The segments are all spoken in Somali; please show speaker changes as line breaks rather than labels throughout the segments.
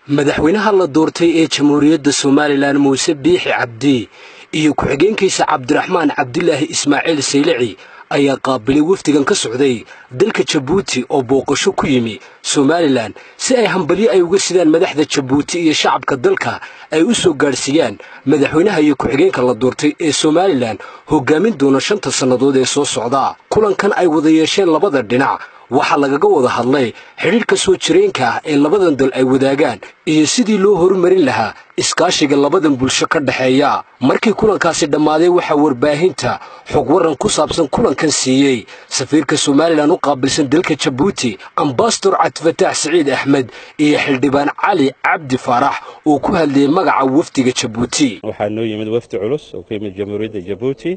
madaxweynaha la doortay ee jamhuuriyadda somalilan muuse biixi cabdi iyo ku-xigeenkiisa cabdiraxmaan cabdilaahi ismaaciil saylici ayaa qaabilay wafdigan ka socday dalka jabuuti oo booqasho ku yimi somalilan si ay hambalyo ay uga sidaan madaxda jabuuti iyo shacabka dalka ay u soo gaadhsiiyaan madaxweynaha iyo ku-xigeenka la doortay ee somalilan hogaamin doona shanta sannadood ee soo socda kulankan ay wada yeesheen labada dhinac waxaa lagaga wada hadlay xidhiidhka soo jireenka ah ee labadan dal ay wadaagaan iyo sidii loo horumarin lahaa iskaashiga labadan bulsho ka dhexeeya markii kulankaasi dhammaaday waxaa warbaahinta xog waran ku saabsan kulankan siiyey safiirka somalilan u qaabilsan dalka jabuuti ambasador cabdifataax siciid axmed iyo xildhibaan cali cabdi faarax oo ku hadlayay magaca wafdiga jabuuti
waxaa noo yimid wafdi culus oo ku yimid jamhuuriyadda jabuuti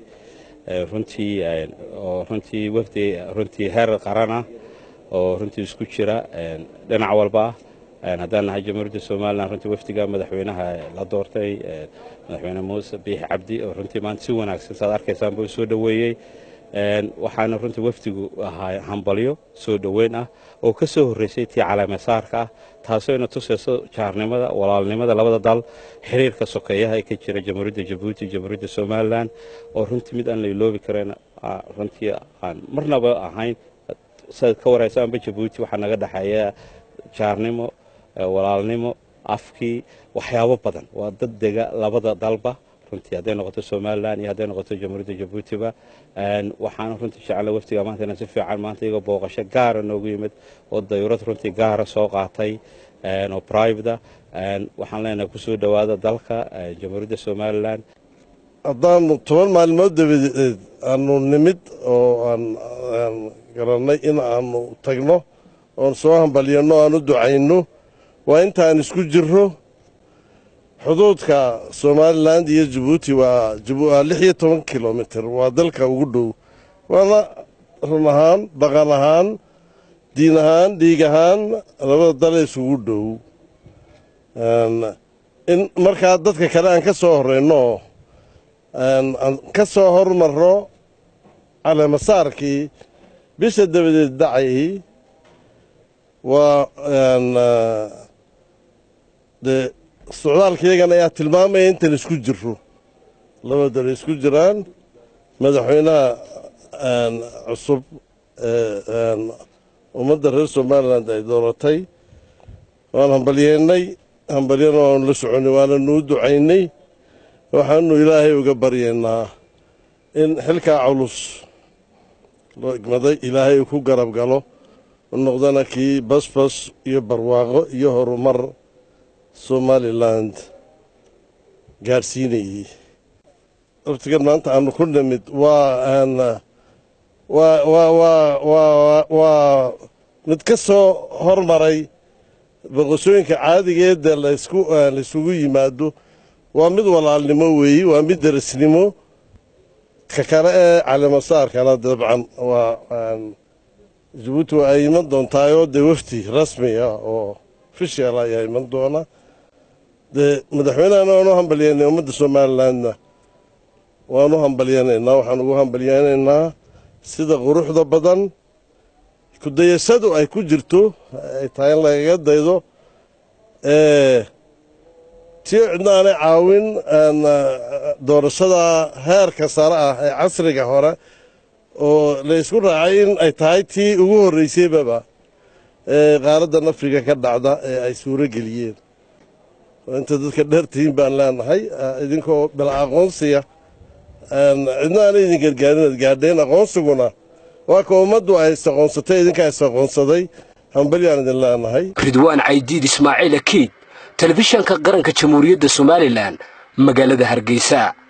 runtii oo runtii wafdi runtii heer qaran ah oo runtii isku jira dhinac walba ah haddaan nahay jamhuuriyadda somalilan runtii wafdiga madaxweynaha la doortay madaxweyne muuse biixi cabdi oo runtii maanta si wanaagsan saad arkaysaan buu soo dhoweeyey waxaana runtii wafdigu ahaa hambalyo soo dhoweyn ah oo ka soo horreysay tii caleemasaarka ah taasoo ina tusayso jaarnimada walaalnimada labada dal xiriirka sokeeyaha ee ka jira jamhuuriyadda jabuuti jamhuuriyadda somalilan oo runtii mid aan la iloobi karayn runtii aan marnaba ahayn saad ka waraysaanba jabuuti waxaa naga dhexeeya jaarnimo walaalnimo afkii waxyaabo badan waa dad dega labada dalba runtii hadday noqoto somalilan iyo hadday noqoto jamhuuriyadda jabuutiba waxaana runtii jecla waftiga maanta inaan si fiican maanta iyagoo booqasho gaara noogu yimid oo dayurad runtii gaara soo qaatay oo private waxaan leenahay kusoo dhowaada dalka jamhuuriyadda somalilan
haddaanu toban maalmood dabadeed aanu nimid oo aan garannay in aanu tagno oon soo hambalyanno aan u ducayno waa intaan isku jirro xuduudka somalilan iyo jabuuti waa lix iyo toban kilomitir waa dalka ugu dhow waana run ahaan dhaqan ahaan diin ahaan dhiig ahaan labada dale isugu dhow in markaa dadka kale aan ka soo horrayno aan ka soo hormarro caleemasaarkii bisha dabadeed dhacay waa dee socdaalkayagan ayaa tilmaamaya intan isku jirro laba dal isku jiraan madaxweynaha cusub ee ummadda reer somalilan ay dooratay waan hambalyeennay hambalyana waanu la soconay waananu u ducaynay waxaanu ilaahay uga baryaynaa in xilkaa culus loo igmaday ilaahay uu ku garab galo u noqdana kii basbas iyo barwaaqo iyo horumar somalilan gaadhsiinayey waftigan maanta aanu ku nimid waa waa mid ka soo hormaray boqosooyinka caadigeeda laysugu yimaado waa mid walaalnimo weeyi waa mid derisnimo ka kale ee caleemasaarkana dabcan waa jabuuti waa ay iman doontaayoo dee wafdi rasmi ah oo ofishial ayaa iman doona dee madaxweynehana waanu hambalyeynay ummadda somalilandna waanu hambalyeynaynaa waxaan ugu hambalyeynaynaa sida quruxda badan kudayashadu ay ku jirto ay tahay in lagaga daydo tii cidna aanay caawin doorashada heerka sare ah ee casriga hore oo la ysku raacay in ay tahay tii ugu horreysaybaba ee qaaraddan afrika ka dhacda ee ay suuro geliyeen inta dadka dheertihiin baan leenahay idinkoo bila aqoonsiya cidna aanay idin gargaarin ad gaadheen aqoonsiguna waa ka ummaddu ay isaqoonsatay idinkaa isaqoonsaday hambalyaan idin leenahay
ridwaan caydiid ismaaciil akiid telefishanka qaranka jamhuuriyadda somalilan magaalada hargeysa